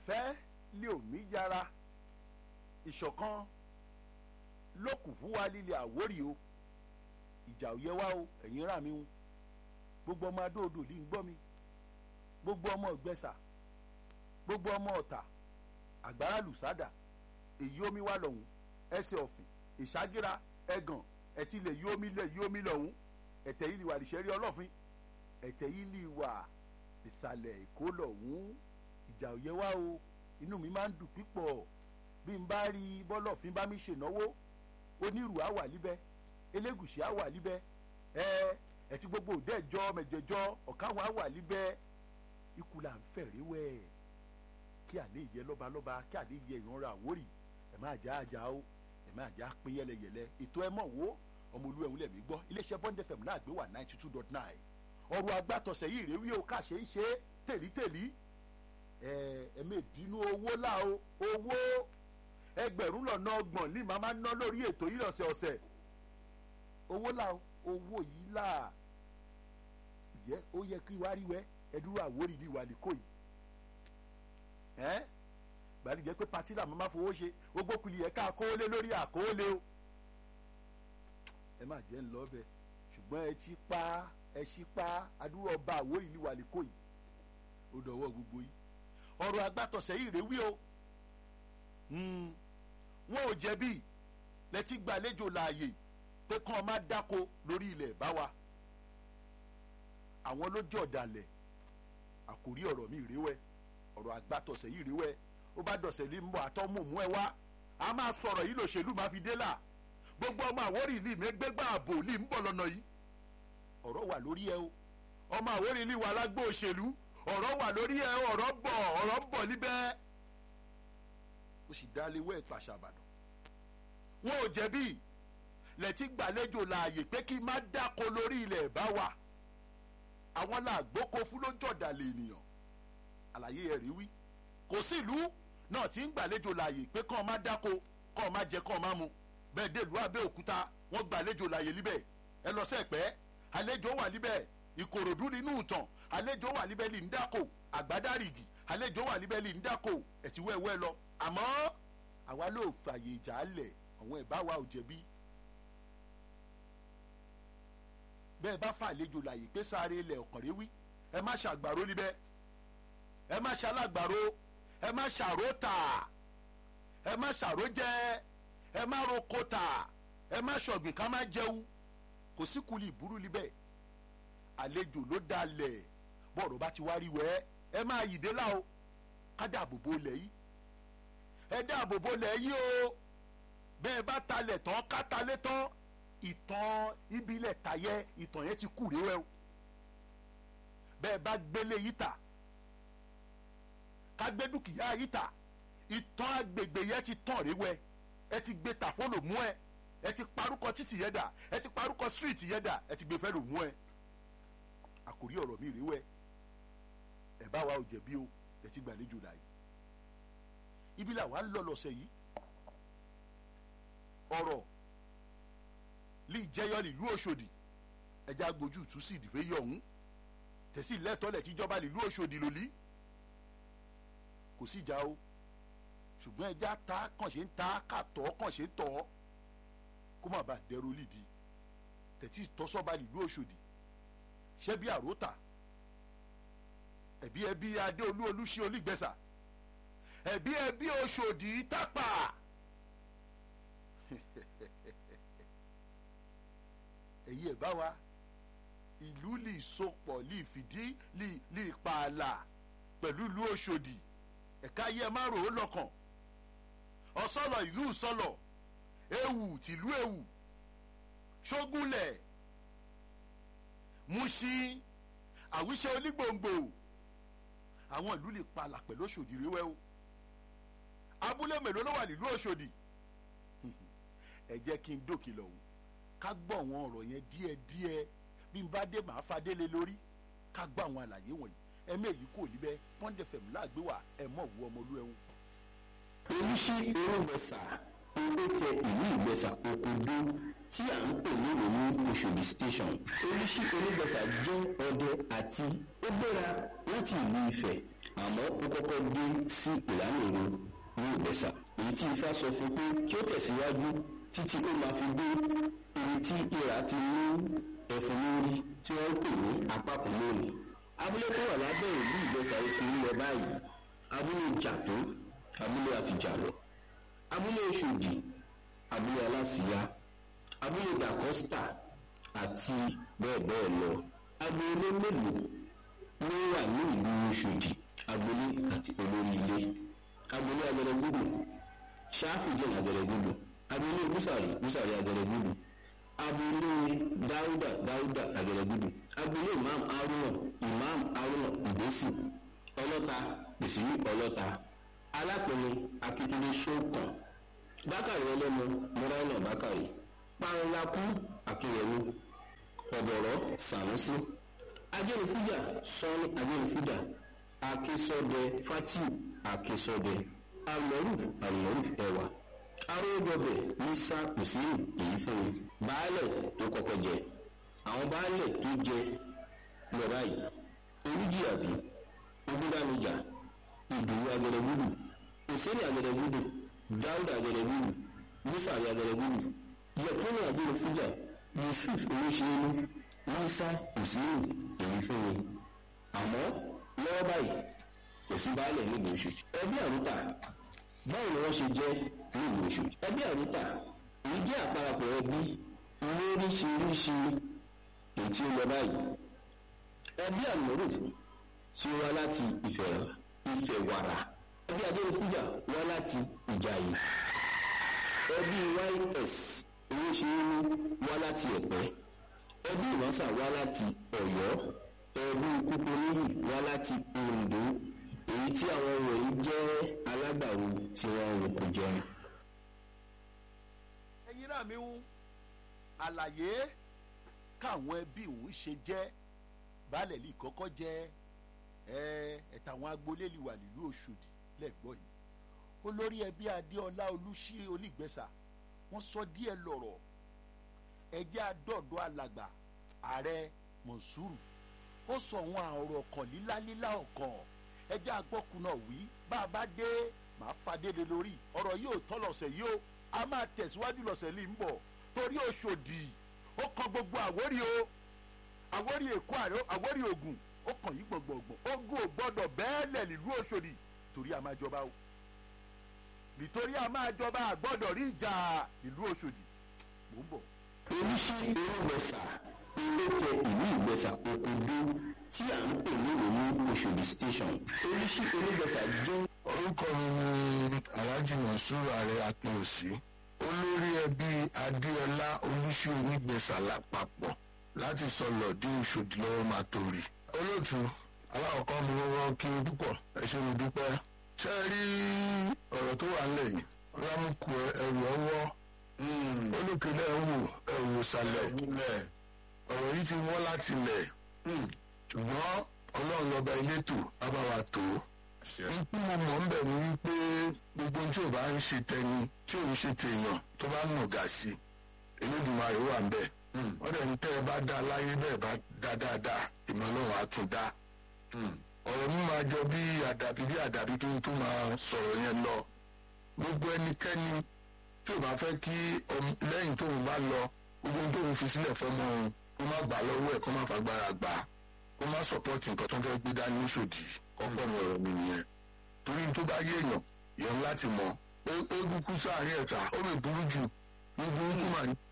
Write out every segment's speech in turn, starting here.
ìfẹ́ lé òmí yára ìṣọ̀kan lókùnkùn wa líle àwórì o ìjà ò yẹ wá o ẹ̀yin rà mí o gbogbo ọmọ adóodò lè ń gbọ́ mi gbogbo ọmọ ìgbẹ́sà gbogbo ọmọ ọ̀tà àgbára lùsádà èyí omi wà lọ́hùn ẹsẹ̀ ọ̀fìn ìṣágíra ẹ̀gàn ẹ̀tí lè yí omi lẹ̀ yí omi lọ́hùn ẹ̀tẹ̀ yìí lè wà níṣẹ́rí ọlọ́fin ẹ̀tẹ̀ yìí lè wà ìsàlẹ̀ èkó lọ́hùn ìjà ò yẹ wá o inú mi máa ń dùn pípọ̀ bí n bá rí bọ́lọ́fin bá mi ṣènáwó onírù á wà líbẹ̀ elégùsì á wà líbẹ̀ ẹ ẹtí gbogbo òdẹ́jọ́ mẹjẹjọ́ ọ̀káwọn á wà líbẹ̀ ikú là ń fẹ̀rẹ̀ wẹ̀ kí àlẹ́ ìyẹ lọ́balọ́ba kí àlẹ́ ìyẹ ìrànra àwórì ẹ̀ máa já àjà o ẹ̀ máa já pín yẹlẹyẹlẹ ètò ẹ mọ̀ wo ọmọ olú ẹ̀hún lẹ̀mí gbọ́ iléeṣẹ́ bond fm náà gbé wà ninety two dot nine ọ̀rọ̀ agbátọ̀sẹ̀ yìí rèé wí o káṣe ń ṣe tèlítèlí ẹ ẹ mẹ́ bínú owó là o owó ẹgbẹ̀rún lọ́nà ọgbọ̀n ní màmá ná lórí ètò yìí lọ́sẹ̀ ọ̀sẹ̀ owó là o owó yìí là ìyẹ́ ó yẹ kí wá rí wẹ́ ẹdúró àwórì ní ìwà nìkó yìí ẹ́ gbàdí jẹ́ pé pati làwọn máa fowó ṣe gbogbo kùlì yẹ ká kóólé lórí àkóólé o ẹ má jẹ́ ń lọ bẹ ṣùgbọ́n ẹ ti pa ẹ ṣí pa adúrò ọba àwórì ní ìwà nìkó yìí ó dọ̀wọ́ gbogbo yìí ọ̀rọ̀ agbátọ̀sẹ̀ yìí rèé wí o wọn ò jẹ̀bi lẹ́tí gbàlejò láàyè pé kán ọ má dáko lórí ilẹ̀ bá wa àwọn ló jẹ́ ọ̀dàlẹ̀ àkórí ọ̀rọ̀ mi rèwẹ́ ọ̀rọ̀ àgbàtọ̀sẹ̀ yìí rèwẹ́ ó bá dọ̀sẹ̀ lé mbọ̀ àtọ́mùmú ẹ wá a máa sọ̀rọ̀ yìí lòṣèlú máa fi dé là gbogbo ọmọ àwórì ìlú mi gbégbá ààbò ìlú ń bọ̀ lọ́nà yìí ọ̀rọ̀ wà lórí ẹ o ọmọ àwórì ìlú wa lágbó òṣèlú ọ̀rọ̀ wà lórí ẹ ọ̀rọ̀ bọ̀ ọ̀rọ̀ ń bọ̀ níbẹ̀ ó sì dá léwé ètò àṣà àbàdàn wọn ò jẹ̀bi lẹ́tí gbàlejò láàyè pé kí má dáko lórí ilẹ̀ bá wa àwọn làgbóko fún ló jọ̀dàlẹ̀ ènìyàn àlàyé ẹ̀ rí wí kò sí ìlú náà tí ń gbàlejò láàyè pé kàn má dáko kàn má jẹ kàn má mu bẹ́ẹ̀ dé ìlú Abẹ́òkúta wọ́n gbàlejò láàyè líbẹ̀ ẹ lọ sẹ́pẹ́ àlejò wà líbẹ̀ Ìkòròdú nínú ìtàn àlejò wà líbẹ̀ lì ń dáko àgbádárìgì àlejò wà líbẹ̀ lì ń dáko ẹ̀tí wẹ́wẹ́ lọ àmọ́ àwa ló fààyè ìjà lẹ̀ àwọn ẹ̀ bá wa ò jẹ̀bi bẹ́ẹ̀ bá fàlejò láàyè pé sáré ilẹ̀ ọ̀kànrẹ́ wí ẹ má ṣàgbàró níbẹ̀ ẹ má ṣalágbàró ẹ má ṣàró tà ẹ má ṣàró jẹ ẹ má roko tà ẹ má ṣọ̀gbìn ká má jẹun kò sí kuli ìbúrú níbẹ̀ àlejò ló dalẹ̀ bọ́ọ̀rọ̀ bá ti wá rí wẹ́ ẹ má yìdé lá o ká dáàbò bo lẹ̀ yìí ẹ dáàbò bo lẹ̀ yìí o bẹ́ẹ̀ bá talẹ̀ tán ká talẹ̀ tán ìtàn ìbílẹ̀ tayẹ ìtàn yẹn ti kú rèé o bẹ́ẹ̀ bá gbélé yìí tà ká gbé dúkìá yìí tà ìtàn agbègbè yẹn ti tàn rèé ẹ ti gbé tà fún lòmú ẹ ẹ ti parúkọ títì yẹn dà ẹ ti parúkọ street yẹn dà ẹ ti gbé fẹ́ lòmú ẹ àkòrí ọ̀rọ̀ mi rèé ẹ bá wa ò jẹ̀bi o ẹ ti gbàlejò láàyè ibi làwa ń lọ lọ́sẹ̀ yìí ọ̀rọ̀ lè jẹyọ nílùú Òṣòdì ẹja gbójú tú sí ìdìbò yìí ọ̀hún tẹ̀sí lẹ́tọ́lẹ̀ tíjọba nílùú Òṣòdì lòlí kò sí ìjà o ṣùgbọ́n ẹja ta kàn ṣe ń ta kàtọ́ kàn ṣe ń tọ́ kó má bàa dẹrù lídìí tẹ̀sí tọ́sọ́ba nílùú Òṣòdì ṣẹ́bí àròtà ẹ̀bí ẹbí adéolú olúṣe olígbẹ̀sà ẹ̀bí ẹbí Òṣòdì tápà èyí ẹ̀ bá wa ìlú lè sopọ̀ lè fìdí lè pààlà pẹ̀lú ìlú Òṣòdì ẹ̀ka ayé ẹ̀ má rò ó lọ́kàn ọ̀sọ́lọ̀ ìlú sọ́lọ̀ ewu tìlú ewu ṣógúnlẹ̀ Mùṣín àwíṣe onígbòǹgbò àwọn ìlú lè pààlà pẹ̀lú Òṣòdì rẹwẹ́ o abúlé mélòó ló wà nílùú Òṣòdì ẹ jẹ́ kí n dókè lọ́hùn ká gbọ́ àwọn ọ̀rọ̀ yẹn díẹ̀díẹ̀ bí n bá dé màá fadélé lórí ká gbọ́ àwọn àlàyé wọ̀nyí ẹ̀mí èyí kò níbẹ̀ pọ́ńdẹ̀ fẹ̀mú láàgbé wà ẹ̀ mọ̀ wú ọmọlú ẹ̀hún. oríṣi erébẹsà owó tẹ ìlú ìgbẹsà òkòdó tí à ń pè ní ìròyìn Òṣòdì station oríṣi erébẹsà jẹ́ ọdẹ àti ó gbéra láti ìlú Ifẹ̀ àmọ́ ó kọ́kọ́ dé sí ìlànà èrò ní ìgbẹ́sà èyí tí ifá sọ fún pé kí ó tẹ̀síwájú títí ó máa fi dé ibi tí ìrà ti ní ẹ̀fọn lórí tí wọ́n ń pè ní apákan lónìí abúlé tó wà lábẹ́ ìlú ìgbẹ́sà ètò ilẹ̀ báyìí abúlé jàtó abúlé àfijàlọ abúlé oṣòdì abúlé aláṣìíyá abúlé dàkọ́sítà àti bẹ́ẹ̀ bẹ́ẹ̀ lọ agboolé mélòó ló wà ní ìlú oṣòdì agboolé àti olórí ilé agboolé agẹrẹgbùdù ṣáfìjìn agẹrẹgbùdù agboolé búsàrí búsàrí agẹrẹgbùdù agboolé dáúdà dáúdà agẹrẹgbùdù agboolé imam haruna imam haruna ìgbésì ọlọ́ta pèsè ọlọ́ta alápẹ̀lẹ̀ akitunde sókàn bákàrí ọlọ́mọ mọ́ráìnà bákàrí pàrọ̀lákú akínyẹ̀mí ọ̀bọ̀rọ̀ sànúsí ajẹ́nifújà sọ́ni ajẹ́nifújà akísọ́dẹ fatiu akísọ́dẹ alọ́rùf alọ́rùf ẹwà arógbọbẹ̀ nísà kùsìrì èyí fún mi baálẹ̀ tó kọ́kọ́ jẹ àwọn baálẹ̀ tó jẹ lọ báyìí oríjìyàbí ogúndánijà ìdòwú agẹrẹgúdù òsèré agẹrẹgúdù dáúdà agẹrẹgúdù bùsàrí agẹrẹgúdù yẹkúnlẹ agẹrẹfújà yusuf olóṣèlú nísà kùsìrì èyí fún mi àmọ́ lọ́wọ́ báyìí kò sí baálẹ̀ nílùú oṣù ẹbí àrùtà báwo ni wọ́n ṣe jẹ́ nílùú oṣù ẹbí àrùtà èyí jẹ́ àparapọ̀ ẹbí lóríṣiríṣi èyí tí ó lọ báyìí ẹbí àmọ́rò tí ó wá láti ìfẹ́ ìfẹ̀wàrà ẹbí adéwòfújà wá láti ìjàyè ẹbí ys owóṣeéní wá láti ẹ̀pẹ́ ẹbí ìránṣà wá láti ọ̀yọ́ ẹbí kúkúrúyì wá láti oǹdó èyí tí àwọn wọ̀nyí jẹ́ alágbàro tí wọ́n ń roko jẹun. ẹ̀yin náà mi ń àlàyé káwọn ẹbí òun ṣe jẹ́ baálẹ̀ lè kọ́kọ́ jẹ́ ẹ̀ẹ́dà àwọn agboolé lè wà nílùú Òṣòdì lẹ́gbọ́n yìí olórí ẹbí Adéọlá Olúṣí Onígbẹ̀sà wọ́n sọ díẹ̀ lọ́rọ̀ ẹjẹ́ àdọ́dọ́ alàgbà ààrẹ Mọ̀nsúrù ó sọ àwọn ọ̀rọ̀ ọ̀kan lílálílá ọ̀kan ẹjẹ́ àgbọ̀kùnà wí bá a bá dé màá fadéle lórí ọ̀rọ̀ yóò tọ́ lọ́sẹ̀ yìí ó a máa tẹ̀síwájú lọ́sẹ̀ lè ń bọ̀ torí Òṣòdì ó kan gbogbo Àwórì o Àwórì Èkó Àwórì Ògùn ó kàn yí gbọ̀ngbọ̀ngbọ̀n ogun ò gbọ́dọ̀ bẹ́ẹ̀lẹ̀ nílùú Òṣòdì torí a máa jọba o nítorí a máa jọba àgbọ́dọ̀ rí ìjà nílùú Òṣòdì mò ń bọ̀. oríṣi irúgbẹ̀sà ilé tẹ ìlú ìgbẹ̀sà òkúdú tí à ń pè ní ìròyìn Òṣòdì station oríṣi irúgbẹ̀sà jẹ́. orúkọ mi ni alhaji monsur ààrẹ akínòsí olórí ẹbí adéọlá olùṣí onígbèsà lápapọ̀ láti sọlọ dé Òṣòdì lọ́wọ́ máa torí. olóòtú aláwọ̀kọ́ mi wọ́n kí n púpọ̀ ẹ ṣé mo dúpẹ́. ṣé ẹ rí ọ̀rọ̀ tó wà nílẹ̀ yìí rámùkù ẹrù ọwọ́ olókèlè ẹ̀wò ẹ̀wò sàlẹ̀ ọ̀rọ̀ yìí ti wọ́n láti lẹ̀ ṣùgbọ́n ọlọ́run lọ́ba elétò abáwa tó ikú mo mọ̀ ń bẹ̀ ní wípé gbogbo tí ò bá ń ṣe tẹni tí ò ń ṣe tèèyàn tó bá ń nàgà sí Elédùmarè wà ń bẹ̀ wọ́n dẹ̀ ní tẹ́ ẹ bá dá láyé bẹ́ẹ̀ bá dá dáadáa ìmọ̀ ọlọ́run á tún dá ọ̀rọ̀ mi máa jọ bí àdàbí bí àdàbí kí n tó máa sọ̀rọ̀ yẹn lọ gbogbo ẹnikẹ́ni tí ò bá fẹ́ kí lẹ́yìn tóun bá lọ gbogbo tóun fi sílẹ̀ fọ́mọ òun kó má gbà lọ́wọ́ ẹ̀ kó má fagbára gbà kó má sọ̀pọ́tì nǹkan tó ń fẹ́ gbé dání Òṣòdì ọ̀pọ̀ mi ọ̀rọ̀ mi nìyẹn torí tó bá yé èèyàn yẹn láti mọ̀ eégún kú sáàrin ẹ̀ta ó lè burú jù ní burúkú mà ní.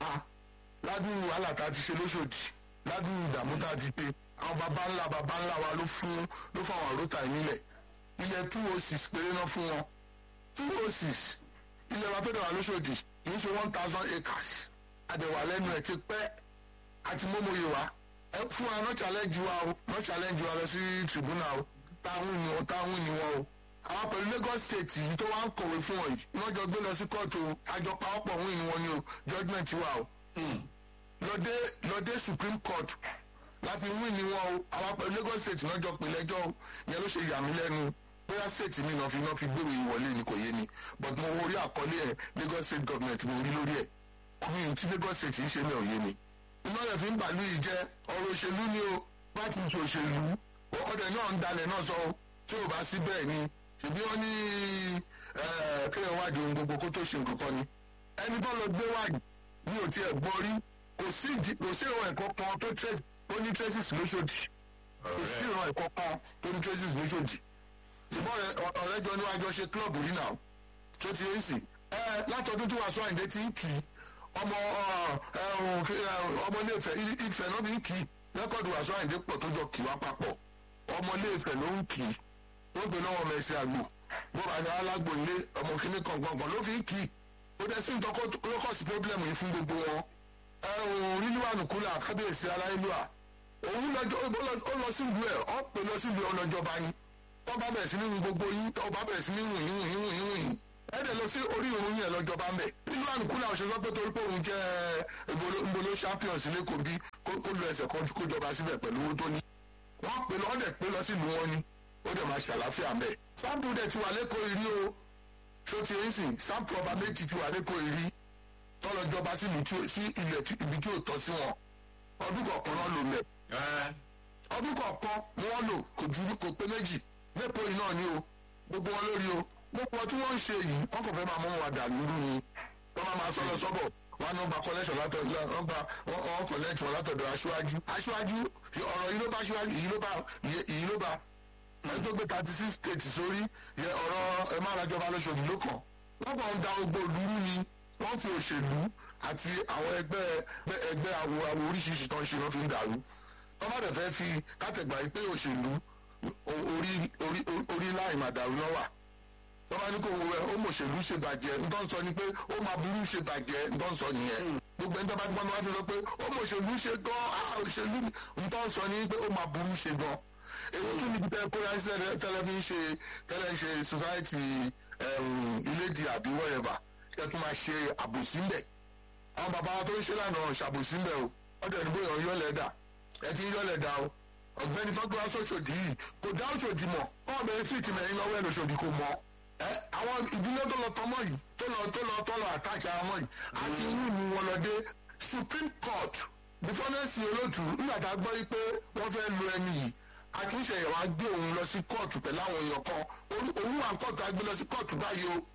ládùúgbò wàhálà tá a ti ṣe lóṣòdì ládùúgbò ìdààmú tá a ti pé àwọn baba ńlá baba ńlá wa ló fún ló fáwọn àròtà nílẹ̀ ilẹ̀ two oh six péré náà fún wọn two oh six ilẹ̀ wa tó dẹ̀ wà lóṣòdì kì í ṣe one thousand acres àdẹ̀wà lẹ́nu ẹ̀ ti pẹ́ àti mọ́mọ́yé wa ẹ fún wa náà challenge wa o náà challenge wa lọ sí tribunal o táwọn ni wọn táwọn ni wọn o àwọn pẹ̀lú Lagos state yìí tó wá ń kọ̀wé fún wọn yìí wọ́n jọ gbé lọ sí kóòtù àjọ pàápọ̀ wọ́n ni wọn ni o judgement wa o lọ́dẹ lọ́dẹ supreme court láti wí ni wọn o àwọn pẹ̀lú Lagos state náà jọ pè lẹ́jọ́ o yẹn ló ṣe yà mí lẹ́nu bóyá state mi náà fi náà fi gbèrò ìwọlé ni kò yé ni but mo wo orí àkọlé ẹ̀ Lagos state government mo rí lórí ẹ̀ kùnrin tí Lagos state ń ṣe ní òye ni iná rẹ̀ fi ń bàálù yìí jẹ́ ọ̀rọ̀ òṣèlú ni o bá ti ṣe òṣèlú ọ̀dẹ̀ náà ń dalẹ̀ náà sọ tí ò bá sí bẹ́ẹ̀ ni ṣèbí wọ́n ní eh, kéèyàn wádìí ohun gbogbo kó tó ṣe nǹkan kan ni ẹni tó lọ gbé wádìí mi ò tiẹ̀ gbọ́ rí kò sí ìdí- kò sí ìran ẹ̀kọ́ kan tó trace tó ní traces lóṣòdì kò sí ìran ẹ̀kọ́ kan tó ní traces lóṣòdì ṣùgbọ́n ọ̀rẹ́- ọ̀rẹ́ jọ níwájú ṣe club rí náà tó ti ń sìn ẹ látọdún tí wàásù àyìndé ti ń kì í ọmọ ọmọ iléèfẹ̀ ìfẹ́ náà fi ń kì í rẹ́kọ̀dù wàásù àyìndé pọ̀ tó jọ kì wá papọ̀ ọmọ iléèfẹ̀ ló ń kì í ó gbé lọ́wọ́ mẹ́sì àgbò bọ́ba ní alágbò ilé ọmọ kìíní kọ̀ọ̀kan ló fi ń kì í ó dẹ̀ sí ń tọ́kọ́ lókọ̀sí pọ́blẹ́mù yìí fún gbogbo wọn ẹ òun ríliwánu kúlẹ̀ àkábíyèsí aláìlúwà òun lọ́jọ́ ó lọ sí ìlú ẹ̀ ọ́ pè lọ sí ìlú ọlọ́jọba yín tọ́ bá bẹ̀rẹ̀ sí ní gbogbo yín tọ́ bá bẹ̀rẹ̀ sí ní wùn yín wùn yín wùn yín wùn yín ẹ dẹ̀ lọ sí orí ìrun yẹn lọ́jọba ń bẹ̀ nínú àlùkù làwọn ṣe sọ pé torí pé òun jẹ́ ìbolo champions lẹ́kọ̀ọ́ bí kó lu ẹsẹ̀ kan kó jọba síbẹ̀ pẹ̀lú owó tó ní. wọ́n pè lọ́ dẹ̀ pé lọ sí ìlú wọn ni ó dẹ̀ máa ṣàlàáfíà ń bẹ̀. sáàpù dẹ̀ ti wà lẹ́kọ̀ọ́ ìrí o ṣó ti ń sìn sáàpù ọba méjì ti wà lẹ́kọ̀ọ́ ìrí tọ́lọ jọba sí ilẹ̀ ibi tí ò tọ́ sí wọn ọdún kọ̀ọ̀kan náà lò mẹ́ ọdún kọ̀ọ̀kan ni wọ́n lò kò ju kò pé méjì lẹ́kọ̀ọ́ yìí náà ni o gbogbo wọn lórí o gbogbo tí wọ́n ń ṣe yìí wọ́n kò fẹ́ máa mú wa dà lóru ni wọ́n máa máa sọ lọ sọ́bọ̀ wọn náà gba collection látọ̀dọ̀ wọn gba wọn collect wọn látọ̀dọ̀ aṣáájú aṣáájú ọ̀rọ̀ yìí ló bá aṣáájú yìí ló bá yìí ló bá ẹni tó gbé thirty six states sórí yẹ ọ̀rọ̀ ẹ má ra jọba lóṣooṣù ló kàn wọ́n kàn ń da gbogbo òlúrú ni wọ́n fi òṣèlú àti àwọn ẹgbẹ́ ẹgbẹ́ àwo àwo oríṣiríṣi tó ń ṣe ló fi ń dàrú wọ́n má dẹ̀ fẹ́ fi kátẹ̀gbà pé òṣèlú orí orí orí láì má dàrú lọ́wà wọ́n bá ní kó wo ẹ ó mọ̀ òṣèlú ṣe bàjẹ́ ntọ́ ń sọ ni pé ó máa burú ṣe bàjẹ́ ntọ́ ń sọ nìyẹn gbogbo ẹni tó bá ti gbọ́n wá ti sọ pé ó mọ̀ òṣèlú ṣe gan òṣèlú ntọ́ ń sọ ni pé ó máa burú ṣe gan èyí tún níbi tẹ kó yánsẹ tẹlẹ fi ń ṣe tẹlẹ ń ṣe society ilé di àbí whatever kẹ tún máa ṣe àbòsí ń bẹ àwọn bàbá wa tó ń ṣe lánàá ṣàbòsí ń bẹ o ọdẹ ìdìbò yàn yọlẹ dà ẹ ti ń yọlẹ dà o ọ̀gbẹ́ni fọgbà sọṣọdì yìí kò dá òṣòdì mọ wọn bẹ̀rẹ̀ fíìtì mẹ́rin lọ́wọ́ ẹ lọṣọdì kò mọ ẹ àwọn ìdílé tó lọ tọmọ yìí tó lọ tó lọ tó lọ àtàkì àwọn yìí àti inú ni wọn lọ dé supreme court bífọ́nẹ́sì olóòtú nígbà tá a gbọ́ pé wọ́n fẹ́ lu ẹni yìí àtúnṣe yẹn wàá gbé òun lọ sí kóòtù pẹ̀lú àwọn èèyàn kan òun wà kóòtù á gbé lọ sí kóòtù báyìí o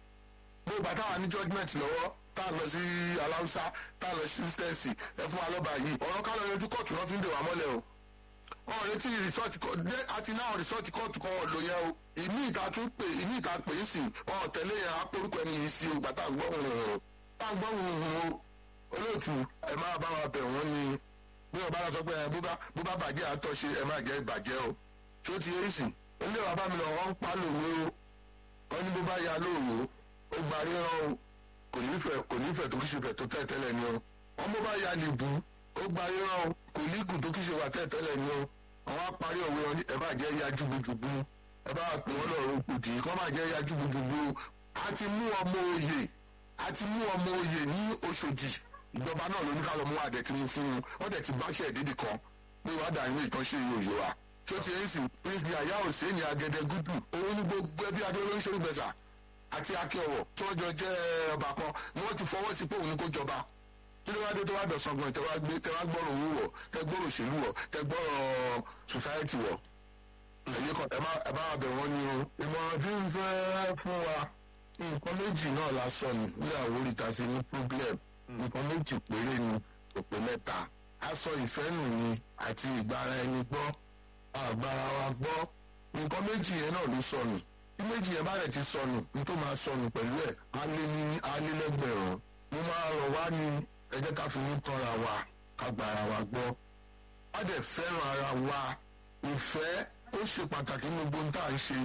bó bá táwa ní judgement lọ́wọ́ tá a lọ sí aláùsá tá a lọ sí sísítẹ́ǹsì ẹ fún wa lọ́ba yìí ọ̀rọ̀ ká lọ yanjú kóòtù náà fi ń dè wá mọ́lẹ̀ o wọn retí rìsọ́ọ̀tì dé àti náà rìsọ́ọ̀tì kóòtù kan lò yẹn o ìmí ìta tún pè ìmí ìta pè é sìn wọn tẹ̀lé yẹn apórúkọ ẹni yìí sí o gbà tá a gbọ́ hùhùn tá a gbọ́ hùhùn o olóòtú ẹ máa bá wa bẹ̀ wọ́n ni bí wọn bá lọ sọ pé ẹ bó bá bàjẹ́ àtọ̀ṣe ẹ má jẹ́ ìbàjẹ́ o tí ó ti yé sìn ilé bàbá mi lọ wọn ń pa lòwe o wọn ní bó bá ya lóòwò ó gba ríran o kò nífẹ̀ẹ́ kò nífẹ̀ẹ́ tó kíṣe fẹ̀ tó tẹ̀ tẹ́lẹ̀ ni o wọn bó bá ya nìbú ó gba ríran o kò lígùn tó kíṣe wà tẹ̀ tẹ́lẹ̀ ni o àwọn apárí òwe wọn ẹ má jẹ́ ya jùgbùjùgbù ẹ bá pè wọ́n lọ́rùn kùdì kọ́ má jẹ́ ya jùgbùjùgbù a ti mú ọmọ òye a ti mú ọmọ òye ní Òṣòdì ìjọba náà ló ní ká lọ mú àdẹ tí mo fún un wọn dẹ ti báṣẹ ìdídì kan pé wàá dà nínú ìtọ́ṣe ìròyìn wa tó ti ń sìn prince ní àyà òsè ní agẹdẹ gúdù òun ní gbogbo ẹbí adé olóńṣẹ́ olùgbẹ̀sà àti akíọ̀wọ̀ tí wọ́n jọ jẹ́ ọba kan ni wọ́n ti fọwọ́ sí pé òun ní kó jọba kí ló wá dé tó wá dọ̀sán gan tẹ wá gbé tẹ wá gbọ́rọ̀ owó wọ̀ tẹ gbọ́rọ̀ òṣèlú wọ̀ tẹ gbọ́rọ̀ society wọ̀ ẹ̀yẹ kan ẹ bá wà bẹ̀ wọ́n ní o. ìmọ̀ràn tí ń fẹ́ fún wa nǹkan méjì náà la sọ ní ní àwòrán ìta sí ní problem nǹkan méjì péré ni òpè mẹ́ta aṣọ ìfẹ́ nù ni àti ìgbára ẹni gbọ́ àgbára wa gbọ́ nǹkan méjì yẹn náà ló sọnù bí méjì yẹn bá rẹ̀ ti sọnù ní tó máa sọnù pẹ̀lú ẹ̀ alẹ́ ní alẹ́lẹ́gbẹ̀rún mo máa rọ̀ wá ní ẹ jẹ́ ká fi ní tọ́ra wa ká gbára wa gbọ́ á dẹ̀ fẹ́ràn ara wa ìfẹ́ ó ṣe pàtàkì ní gbogbo ohun tá à ń ṣe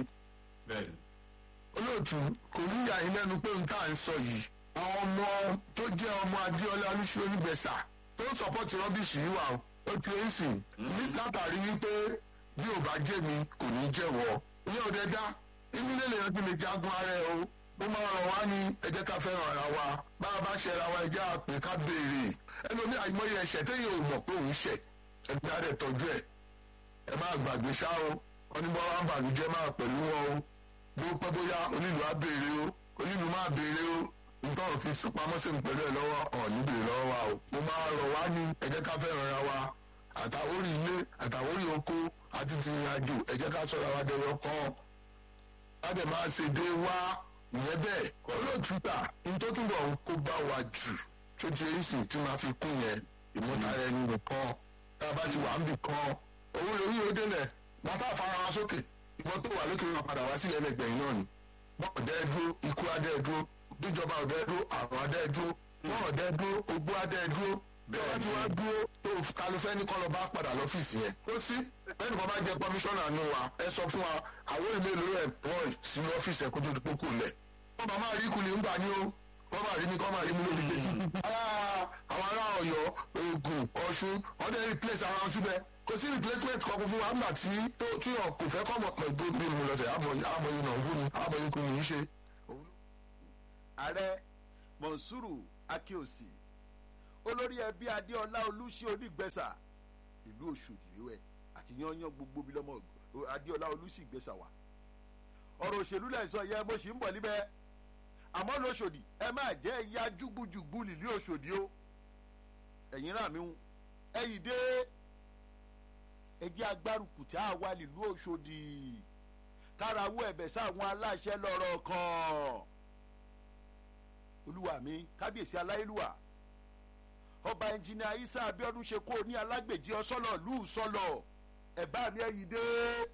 olóòtú kò ní yà yín lẹ́nu pé ohun tá à ń sọ yìí àwọn ọmọ tó jẹ́ ọmọ adéọlá olúṣu onígbẹ̀sà tó ń sọpọ́tì rọ́bìṣì yìí wà ó ti ń sìn ní látàrí wípé bí ò bá jẹ́ mi kò ní jẹ́wọ́ ní ọ̀dẹ dá inú ilé lèèyàn ti lè jagun ara ẹ o ó máa rọ̀ wá ní ẹ jẹ́ ká fẹ́ràn ara wa bá a bá ṣe ara wa ẹ jẹ́ àpè ká béèrè ẹnu ní àìmọye ẹ̀ṣẹ̀ téèyàn ò mọ̀ pé òun ṣẹ̀ ẹgbẹ́ adẹ̀ tọ́jú ẹ̀ ẹ má gbàgbé ṣá o wọn ní bọ́lá ń bàlújẹ́ máa pẹ̀lú wọn o bó pẹ́ bóyá onílù á béèrè o onílù máa béèrè o nítorí òfin pamọ́ sí mi pẹ̀lú ẹ̀ lọ́wọ́ ọ̀ níbi lọ́wọ́ wa o. mo máa rọ̀ wá ní ẹ jẹ́ ká fẹ́ràn ra wa àtàwórí ilé àtàwórí oko àti ti rìn àjò ẹ jẹ́ ká sọ̀rọ̀ àwọn adẹ̀yọ kan a dẹ̀ máa ṣe dé wá ìyẹn bẹ́ẹ̀ olóòtútà nítorí túbọ̀ ń kó bá wa jù tó ti èyí sì tí máa fi kún yẹn ìmútara ẹni nìkan tá a bá ti wà ń bì kan owó lórí ó délẹ̀ bàtà fara wa sókè ìwọ́n tó wà lókè wọn padà wá sílẹ̀ lẹ́gbẹ̀ẹ́ náà ni wọ́n ọ̀dẹ́ dúró ikú adẹ́ dúró bíjọba ọ̀dẹ́ dúró àrùn adẹ́ dúró wọ́n ọ̀dẹ́ dúró ogbó adẹ́ dúró bẹ́ẹ̀ tí wọ́n dúró tó kalufẹ́ ní kọ́ lọ bá padà lọ́fíìsì yẹn. ó sí bẹ́ẹ̀ ni wọ́n bá jẹ kọmíṣánná nù wa ẹ sọ fún wa àwọn èmi èlò rẹ̀ employ sínú ọ́fíìsì ẹ̀kọ́ tó dúpọ̀ kò lẹ̀. wọ́n bá máa rí kulè ń gbà ní o wọ́n máa rí mi kọ́ máa rí mi lórí kejì. àwọn ará ọ̀yọ́ ogun ọ̀ṣun wọ́n dẹ́ replace ara wọn síbẹ̀ kò sí replacement kankan fún wa nígbà tí tí ọ̀ kò fẹ́ kọ́ mọ̀ pẹ̀ gbé mi lọ́sẹ̀ àmọ̀yìn náà wú ni àmọ̀yìn kò ní í ṣe. ààrẹ mọ̀nsúrù akíọ̀sì olórí ẹbí adéọlá olùsí onígbẹ̀sà ìlú ọ̀ṣọ́dì rẹ̀ àti yányán gbogbo bí lọ́mọ adéọlá olùsí ìgbẹ̀sà wà ọ̀rọ̀ òṣèlú lẹ̀ sọ yẹ mo sì ń bọ̀ níbẹ̀ àmọ́ lọ́ṣọ́dì ẹ máa jẹ́ ẹ̀yà júgbùjùgbù nílé ọ̀ṣọ́dì o ẹ̀yin rà mí ẹ̀yìn dé ẹjẹ́ agbárùkù tí a wà nílùú ọ̀ṣọ́dì kárawọ́ ẹ̀bẹ̀ sáwọn aláṣẹ lọ́rọ̀ kan olúwa mi kábíyèsí aláìlúwà ọba ẹnjìnìà isa abiodun ṣe kó o ní alágbèjì ọsọlọ lù ú sọlọ ẹbá mi ẹyìn dé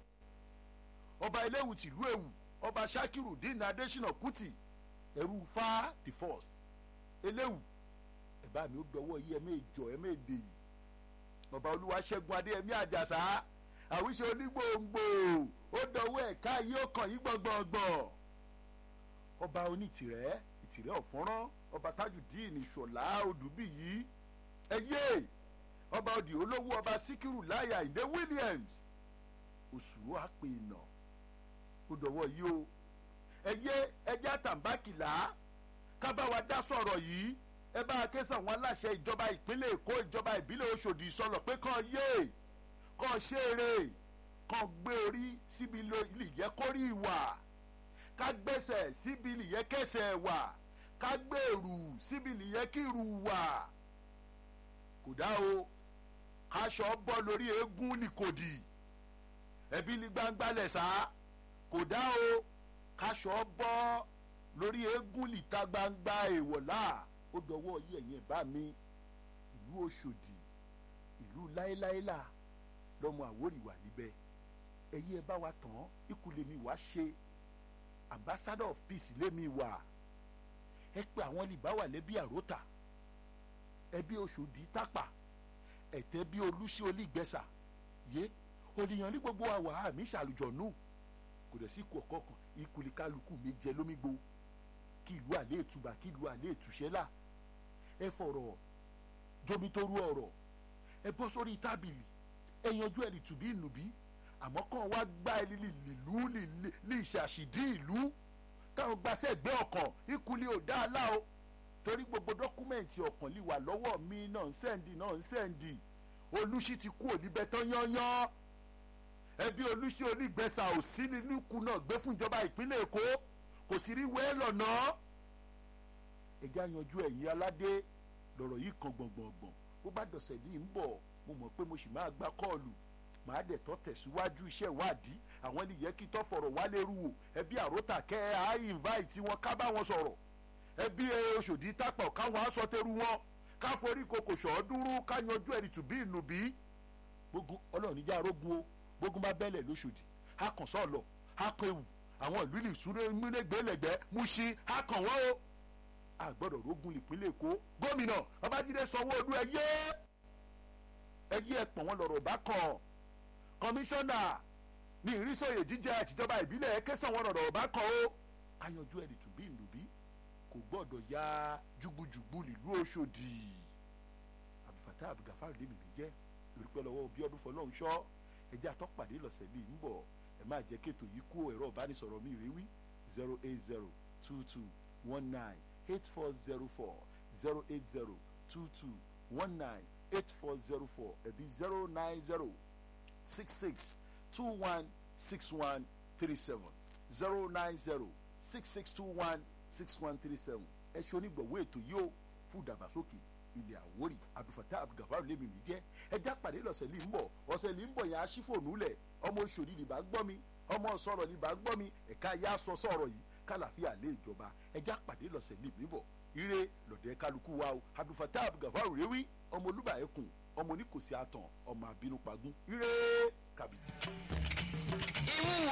ọba eléwu tìlú ewu ọba sakiru dín adésínà kùtì ẹrú fa the first eléwu ẹbá mi ó dọwọ yí ẹmẹ ìjọ ẹmẹ èdè yìí ọba olúwaṣẹ́gun adéyẹmí àjàsá àwíṣe onígbòǹgbò ó dọwọ ẹ̀ka yìí ó kàn yí gbọ̀ngbọ̀ngbọ̀n ọba onítìrẹ́ ìtìrẹ́ ọ̀fọ́nrán ọba tajudeen ìṣọ̀lá odùbíyí ẹyẹ ọba òdì olówó ọba síkírù láyà ìdè williams òṣùwò àpè ìnà ó dọ̀wọ́ yìí o ẹyẹ ẹjẹ àtàǹbákìlá kábàwá dá sọ̀rọ̀ yìí ẹ bá a ké sàwọn aláṣẹ ìjọba ìpínlẹ̀ èkó ìjọba ìbílẹ̀ oṣòdì sọ̀rọ̀ pé kàn yé kàn ṣeré kàn gbé orí síbi ilé yẹ kórì ìwà ká gbẹ́sẹ̀ síbi ilé yẹ kẹsẹ̀ wà ká gbèrú síbi nìyẹn kí irú wà kò dá o aṣọ bọ́ lórí eégún ní kòdì ẹbí ní gbangba lẹ̀sà kò dá o kaṣọ bọ́ lórí eégún níta gbangba èèwọ̀lá ó dọwọ́ yí ẹ̀yìn bá mi ìlú ọ̀ṣọ́dì ìlú láéláélà lọ́mọ àwórì wà níbẹ̀ ẹ̀yìn ẹ bá wa tán ikú lèmi wá ṣe ambassador of peace lèmi wà ẹ pé àwọn lè bá wà lẹ́bí àròtà ẹbí oṣòdì tápà ẹ̀tẹ́ bí olùsí olígbẹ́sà yé ònìyàn ní gbogbo àwà àmì ìṣàlùjọ̀nù kò dẹ̀ sí ikú ọ̀kọ́ kan ìkùlì kálukú mi jẹ lómígbó kí ìlú àlẹ́ ìtúbà kí ìlú àlẹ́ ìtúṣẹ́là ẹ fọ̀rọ̀ jomitoro ọ̀rọ̀ ẹ bọ́ sórí tábìlì ẹ yanjú ẹ̀ lìtùbí ìnùbí àmọ́ kàn wá gbá ẹ lílù lè ṣàṣìdí ìlú káwọn gbaṣẹ́ gbé ọkàn ìkúlẹ̀ ò dá a lá o torí gbogbo dọ́kúmẹ̀ntì ọkàn lè wà lọ́wọ́ mi náà ń sẹ́ǹdì náà ń sẹ́ǹdì olùsí ti kú òlíbẹ̀ tán yányán ẹbí olùsí onígbẹ̀sà ò sí nínú ikú náà gbé fún ìjọba ìpínlẹ̀ èkó kò sì rí wẹ́ẹ́ lọ́nà ẹ̀jẹ̀ àyanjú ẹ̀yìn aládé lọ̀rọ̀ yìí kan gbọ̀ngbọ̀ngbọ̀n bó bá dọ̀sẹ̀ ní ń bọ̀ mo mọ̀ pé mo sì máa gba kọ́ọ̀lù màá dẹ̀ tọ́ tẹ̀síwájú iṣẹ́ ìwádìí àwọn ènìyàn kí tọ́ fọ̀rọ̀ wálé rú wò ẹbí àròtà kẹ́ ẹ á invite wọn ká bá wọn sọ̀rọ̀ ẹbí oṣòdì tápọ̀ káwọn aṣọ tẹrù wọn ká forí koko ṣọ́ọ́dúró ká yanjú ẹ̀rì tùbí ìnùbí gbógun ọlọ́run níjà rógun o gbógun bá bẹ́lẹ̀ lóṣòdì á kàn sọ̀lọ̀ á kan ewu àwọn ìlú ìlú ìsúré múlẹ̀gbẹ́lẹ̀gbẹ́ Mùṣín á kàn wọ́n o a gbọ́dọ̀ rógun ìpínlẹ̀ èkó gómìnà babájídé sanwó-olú ẹyẹ ẹyẹ ẹ̀pọ̀n wọn lọ̀rọ̀ bá kàn kọmíṣánná ní ìrísòyè jíjẹ àtijọba ìbílẹ̀ kẹsàn wọn lọ̀rọ̀ bá kàn ó káyanjú ẹ̀rì tùbí ìnùbí kò gbọ́dọ̀ ya jùgbùjùgbù nílùú Òṣòdì Abdulfatah Abdulgafar lèmi mi jẹ́ lórí pẹ́ lọ́wọ́ bí ọdún fọlọ́run ṣọ́ ẹjẹ́ àtọ́pàdé lọ́sẹ̀ bíi ń bọ̀ ẹ máa jẹ́ kéètò yìí kó ẹ̀rọ ìbánisọ̀rọ̀ mi rèé wí zero eight zero two two one nine eight four zero four zero eight zero two two one nine eight four zero four ẹ̀bí zero nine zero six six two one six one three seven zero nine zero six six two one six one three seven ẹ ṣe onígbọ̀wọ́ ètò yìí ó fún ìdàgbàsókè ilẹ̀ àwórì abdulfatah abdulgafar lèmi mi jẹ́ ẹjá pàdé lọ́sẹ̀ lè ń bọ̀ ọ̀sẹ̀ lè ń bọ̀ yẹn aṣífòònù lẹ̀ ọmọ oṣòdì lè bá gbọ́ mi ọmọ sọ̀rọ̀ lè bá gbọ́ mi ẹ̀ka ya sọ sọ̀rọ̀ yìí kálàfíà lé ìjọba ẹjá pàdé lọ́sẹ̀ lè mí bọ̀ ire lọ́dẹ kálukú wa o abdulfatah abdulgafar rewí ọmọ olúbàyẹ̀kùn ọmọ oníkòsí àtàn ọmọ àbínú pagún ire kàbìtì. ìwúwo